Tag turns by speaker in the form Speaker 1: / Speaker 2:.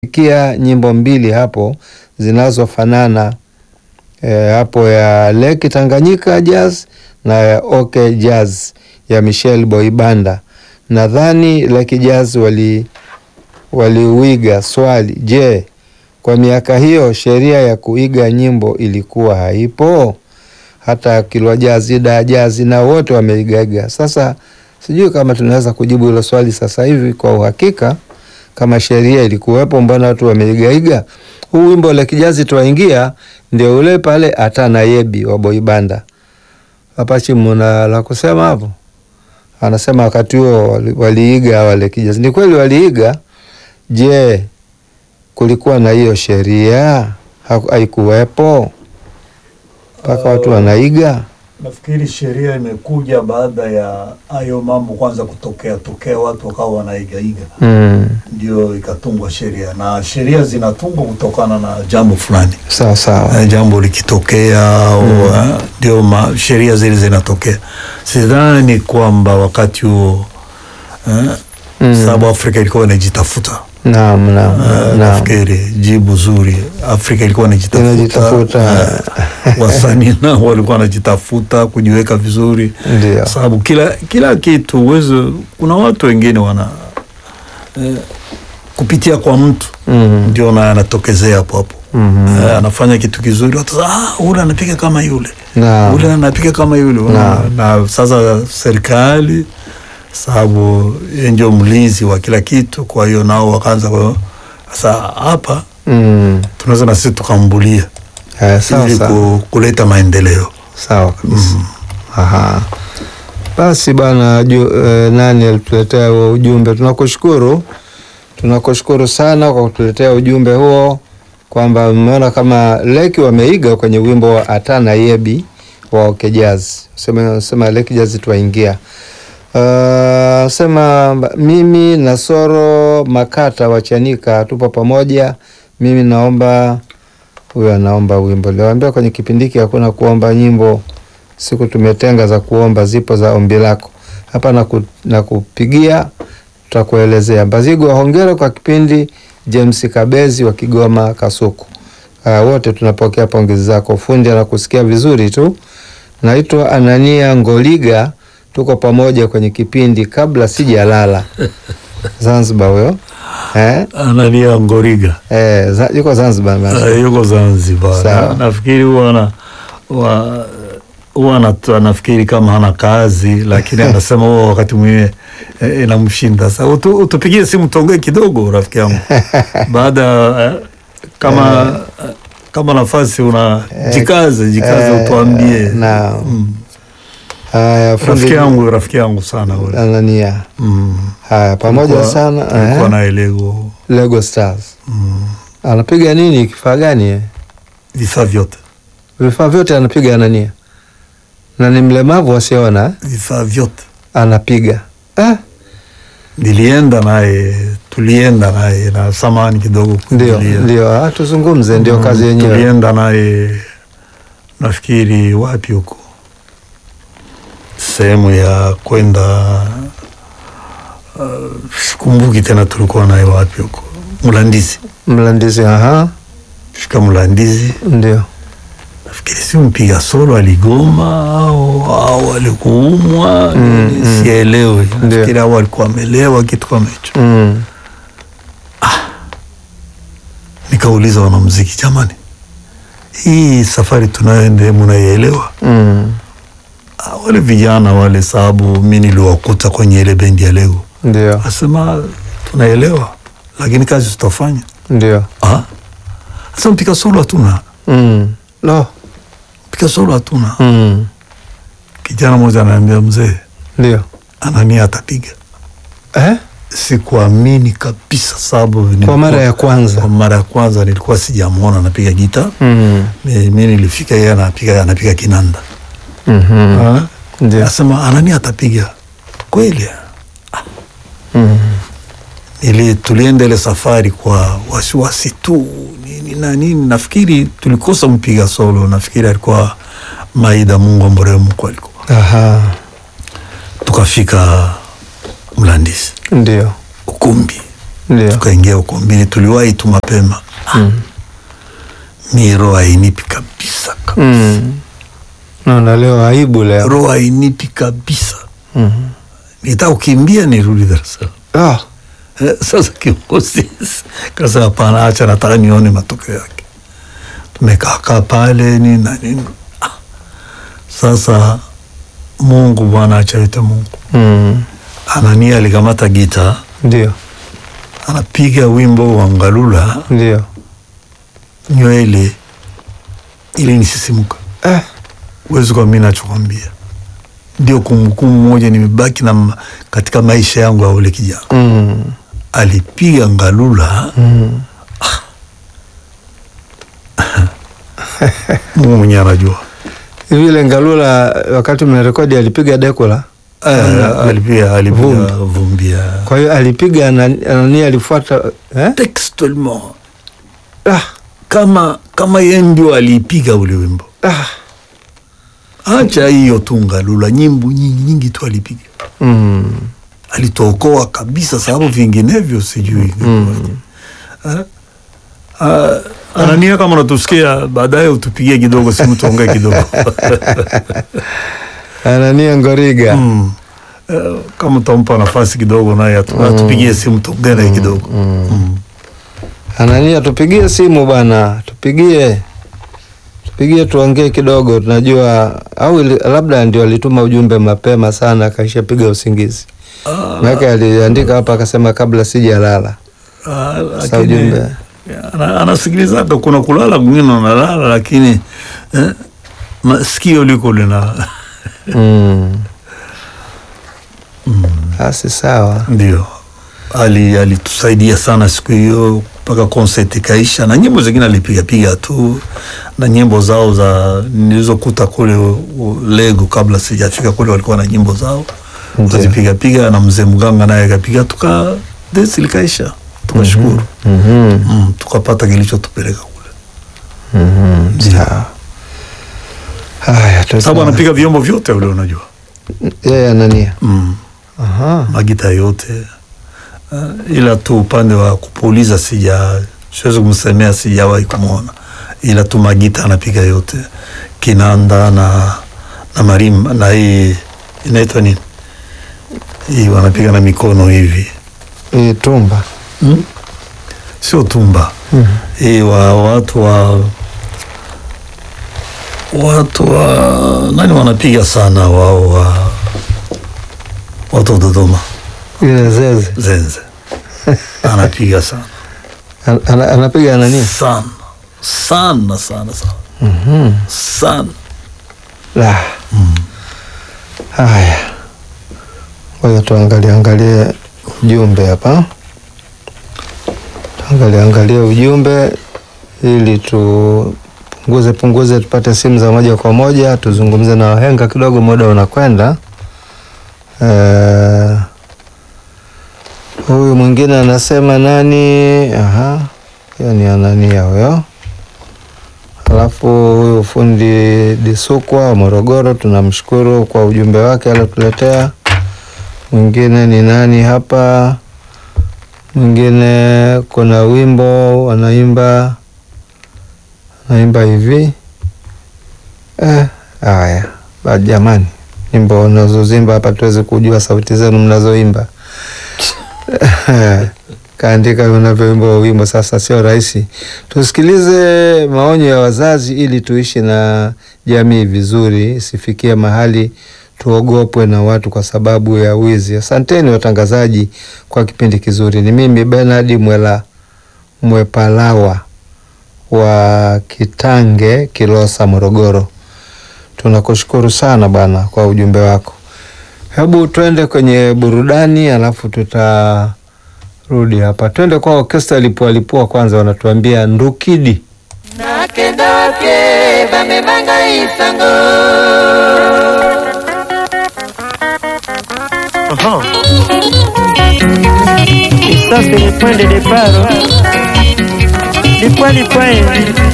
Speaker 1: kia nyimbo mbili hapo zinazofanana e, hapo ya Lake Tanganyika Jazz na ya OK Jazz ya Michel Boibanda. Nadhani Lake Jazz wali waliuiga. Swali, je, kwa miaka hiyo sheria ya kuiga nyimbo ilikuwa haipo? Hata Kilwa Jazz, Ida Jazz na wote wameigaiga. Sasa sijui kama tunaweza kujibu hilo swali sasa hivi kwa uhakika kama sheria ilikuwepo, mbona watu wameigaiga? Huu wimbo Lake Jazz twaingia ndio ule pale Atana Yebi wa Boibanda. Apachi, muna la kusema hapo? Anasema wakati huo waliiga wale Lake Jazz. Ni kweli waliiga. Je, kulikuwa na hiyo sheria? Haikuwepo mpaka watu wanaiga?
Speaker 2: Nafikiri sheria imekuja baada ya hayo mambo kwanza kutokea tokea, watu wakawa wanaigaiga,
Speaker 1: Mm.
Speaker 2: ndio ikatungwa sheria, na sheria zinatungwa kutokana na jambo fulani.
Speaker 1: Sawa sawa.
Speaker 2: Eh, jambo likitokea au eh, ndio ma- sheria zile zinatokea. Sidhani kwamba wakati huo eh,
Speaker 1: Mm.
Speaker 2: sababu Afrika ilikuwa inajitafuta.
Speaker 1: Naam, naam,
Speaker 2: Eh,
Speaker 1: naam.
Speaker 2: nafikiri jibu zuri, Afrika ilikuwa inajitafuta,
Speaker 1: Inajitafuta.
Speaker 2: eh, wasanii nao walikuwa wanajitafuta kujiweka vizuri,
Speaker 1: Ndio.
Speaker 2: sababu kila kila kitu uwezo, kuna watu wengine wana eh, kupitia kwa mtu
Speaker 1: Mm.
Speaker 2: ndio na anatokezea hapo hapo
Speaker 1: Mhm.
Speaker 2: Eh, anafanya kitu kizuri, watu sasa, ah, ule anapiga kama yule
Speaker 1: Naam.
Speaker 2: ule anapiga kama yule Una- na sasa serikali sababu yeye ndio mlinzi wa kila kitu, kwa hiyo nao wakaanza kwa sasa hapa
Speaker 1: Mm.
Speaker 2: tunaweza na sisi tukambulia
Speaker 1: Eh, sawa
Speaker 2: ili
Speaker 1: sawa.
Speaker 2: ku, kuleta maendeleo.
Speaker 1: Sawa kabisa. Aha. Basi bana ju, eh, nani alituletea huo ujumbe? Tunakushukuru, tunakushukuru sana kwa kutuletea ujumbe huo kwamba mmeona kama Leki wameiga kwenye wimbo wa Atana Yebi wa OK Jazz. Sema, sema Leki Jazz twaingia. Uh, sema mimi na Soro Makata wa Chanika tupo pamoja. Mimi naomba huyo anaomba wimbo. Niliwaambia kwenye kipindi hiki hakuna kuomba nyimbo, siku tumetenga za kuomba, zipo za ombi lako hapa na, ku, na kupigia tutakuelezea. Mbazigwa, hongera kwa kipindi. James Kabezi wa Kigoma Kasuku. Uh, wote tunapokea pongezi zako. Fundi anakusikia vizuri tu. Naitwa Anania Ngoliga, tuko pamoja kwenye kipindi kabla sijalala. Zanzibar huyo eh?
Speaker 2: Anania Ngoriga
Speaker 1: Eh, za, yuko Zanzibar bana.
Speaker 2: uh, yuko Zanzibar.
Speaker 1: Sawa.
Speaker 2: Na, nafikiri huwa ana- wa- huwa anatu- anafikiri kama hana kazi, lakini anasema huwa wakati mwingine eh, inamshinda. Sasa utu, utupigie simu tuongee kidogo, rafiki yangu, baada eh, kama kama nafasi una jikaze jikaze,
Speaker 1: eh,
Speaker 2: utuambie.
Speaker 1: naam.
Speaker 2: Mm.
Speaker 1: Haya, fundi
Speaker 2: Rafiki yangu rafiki yangu sana ule.
Speaker 1: Anania.
Speaker 2: Mm.
Speaker 1: Haya, pamoja
Speaker 2: Tulikuwa-
Speaker 1: sana
Speaker 2: tulikuwa
Speaker 1: eh?
Speaker 2: naye Lego
Speaker 1: Lego Stars.
Speaker 2: mm.
Speaker 1: Anapiga nini? Kifaa gani? eh?
Speaker 2: vifaa vyote
Speaker 1: Vifaa vyote anapiga Anania, na ni mlemavu asiona eh?
Speaker 2: vifaa vyote
Speaker 1: anapiga eh?
Speaker 2: nilienda naye tulienda naye na samani kidogo
Speaker 1: Ndio,
Speaker 2: kuingilia.
Speaker 1: ndio, ah, tuzungumze, ndio
Speaker 2: Mm,
Speaker 1: kazi yenyewe.
Speaker 2: tulienda naye nafikiri wapi huko sehemu ya kwenda uh, sikumbuki tena tulikuwa naye wapi huko Mlandizi
Speaker 1: Mlandizi, aha,
Speaker 2: fika Mlandizi
Speaker 1: ndio
Speaker 2: nafikiri si mpiga solo aligoma au, au alikuumwa
Speaker 1: Mm, mm.
Speaker 2: sielewi
Speaker 1: Ndio.
Speaker 2: nafikiri au alikuwa amelewa kitu kama hicho
Speaker 1: mm.
Speaker 2: nikauliza wanamuziki jamani hii safari tunayoende munaielewa
Speaker 1: Mm.
Speaker 2: Ah, wale vijana wale sababu mi niliwakuta kwenye ile bendi ya lego
Speaker 1: Ndio,
Speaker 2: asema tunaelewa lakini kazi tutafanya
Speaker 1: ndio,
Speaker 2: Ah, sasa mpika solo hatuna
Speaker 1: mm. no.
Speaker 2: mpika solo hatuna
Speaker 1: mm.
Speaker 2: kijana mmoja anaambia mzee
Speaker 1: ndio
Speaker 2: anania atapiga
Speaker 1: eh?
Speaker 2: sikuamini kabisa sababu
Speaker 1: kwa
Speaker 2: nilikuwa-
Speaker 1: mara ya kwanza
Speaker 2: kwa mara ya kwanza nilikuwa sijamwona anapiga gita
Speaker 1: mm.
Speaker 2: mi mi nilifika yeye anapiga anapiga kinanda
Speaker 1: mm
Speaker 2: Ah,
Speaker 1: ndio
Speaker 2: asema anani atapiga kweli
Speaker 1: mm.
Speaker 2: ili tulienda ile safari kwa wasiwasi tu nini na nini nafikiri tulikosa mpiga solo nafikiri alikuwa maida mungu amboremu kwa alikuwa
Speaker 1: aha,
Speaker 2: tukafika mlandisi
Speaker 1: ndio
Speaker 2: ukumbi
Speaker 1: Ndio.
Speaker 2: tukaingia ukumbini, tuliwahi tu mapema.
Speaker 1: Mm.
Speaker 2: Mi roho hainipi kabisa kabisa,
Speaker 1: Mm. Naona leo aibu leo.
Speaker 2: roho hainipi kabisa,
Speaker 1: Mm.
Speaker 2: nitaka kukimbia nirudi Dar es Salaam.
Speaker 1: Ah.
Speaker 2: Eh, Sasa kiongozi kasa, hapana, acha nataka nione matokeo yake. Tumekaakaa pale nini na nini. Ah, Sasa Mungu Bwana achaite Mungu.
Speaker 1: Mm.
Speaker 2: Anania alikamata gita
Speaker 1: Ndio.
Speaker 2: anapiga wimbo wa Ngalula,
Speaker 1: Ndio.
Speaker 2: nywele ili nisisimuka.
Speaker 1: Eh.
Speaker 2: Uwezi kwa mimi nachokwambia, ndio kumbukumbu moja nimebaki na ma- katika maisha yangu ya ule kijana.
Speaker 1: Mm.
Speaker 2: Alipiga Ngalula,
Speaker 1: Mm.
Speaker 2: Mungu mwenyewe anajua.
Speaker 1: Hivi ile Ngalula wakati mnarekodi alipiga dekula.
Speaker 2: Eh, alipiga alipiga
Speaker 1: Vumbi.
Speaker 2: vumbi ya
Speaker 1: Kwa hiyo alipiga Anani Anania alifuata eh?
Speaker 2: textuellement
Speaker 1: Ah.
Speaker 2: kama kama yeye ndio aliipiga ule wimbo.
Speaker 1: Ah.
Speaker 2: Acha hiyo tu Ngalula, nyimbo nyingi nyingi tu alipiga,
Speaker 1: Mm.
Speaker 2: alitokoa kabisa, sababu vinginevyo sijui
Speaker 1: Mm.
Speaker 2: Eh? Ah, Anania, kama unatusikia baadaye, utupigie kidogo simu tuongee kidogo
Speaker 1: Anania Ngoriga.
Speaker 2: mm. Eh, kama utampa nafasi kidogo naye atu- atupigie simu tuongee naye kidogo mm.
Speaker 1: Anania, tupigie simu bwana, tupigie tupigie, tuongee kidogo. Tunajua au ili- labda ndio alituma ujumbe mapema sana, akaishapiga usingizi.
Speaker 2: Ah,
Speaker 1: Maana aliandika hapa akasema kabla sijalala.
Speaker 2: ah,
Speaker 1: Sasa
Speaker 2: lakini
Speaker 1: ujumbe.
Speaker 2: ana- anasikilizaga, kuna kulala kwingine unalala, lakini eh, masikio liko lina
Speaker 1: Mm. Basi sawa.
Speaker 2: ndio ali alitusaidia sana siku hiyo mpaka concert ikaisha, na nyimbo zingine alipigapiga tu, na nyimbo zao za nilizokuta kule u- u- Lego, kabla sijafika kule, walikuwa na nyimbo zao
Speaker 1: Ndio.
Speaker 2: kazipigapiga, na mzee Mganga naye akapiga, tuka desi likaisha, tukashukuru
Speaker 1: Mhm.
Speaker 2: mm, tukapata kilichotupeleka kule,
Speaker 1: Mhm. Sawa. Haya, tu-
Speaker 2: sababu anapiga vyombo vyote ule, unajua
Speaker 1: yeye Anania.
Speaker 2: mm.
Speaker 1: Aha.
Speaker 2: magita yote uh, ila tu upande wa kupuliza sija siwezi kumsemea, sijawahi kumwona, ila tu magita anapiga yote, kinanda na na marimba na hii inaitwa nini hii wanapiga na mikono hivi
Speaker 1: Hii tumba.
Speaker 2: hmm? Sio tumba
Speaker 1: Mhm.
Speaker 2: hii wa watu wa watu wa nani wanapiga sana wao wa watu wa Dodoma
Speaker 1: Ile zeze.
Speaker 2: zenze anapiga sana
Speaker 1: An- ana- anapiga Anania.
Speaker 2: sana sana sana sana
Speaker 1: Mhm.
Speaker 2: sana
Speaker 1: La. Haya, ngoja tuangalie angalie ujumbe hapa, tuangalie angalie ujumbe ili tupunguze punguze, tupate simu za moja kwa moja, tuzungumze na wahenga kidogo, muda unakwenda. Eh, Huyu mwingine anasema nani? Aha, hiyo ni Anania huyo. Alafu huyu fundi Disukwa wa Morogoro tunamshukuru kwa ujumbe wake aliotuletea. Mwingine ni nani hapa? Mwingine kuna wimbo wanaimba wanaimba hivi eh, haya ba jamani, nyimbo unazozimba hapa tuweze kujua sauti zenu mnazoimba kaandika unavyoimba wimbo sasa, sio rahisi. Tusikilize maonyo ya wazazi ili tuishi na jamii vizuri, isifikie mahali tuogopwe na watu kwa sababu ya wizi. Asanteni watangazaji kwa kipindi kizuri. Ni mimi Bernard Mwela Mwepalawa wa Kitange, Kilosa, Morogoro. Tunakushukuru sana bwana kwa ujumbe wako. Hebu twende kwenye burudani, alafu tutarudi hapa. Twende kwa orkestra Lipua Lipua kwanza, wanatuambia Ndukidi.
Speaker 3: nakendoke bamemanga isango
Speaker 4: Et ça, c'est le point de départ. hein. Le point, le point.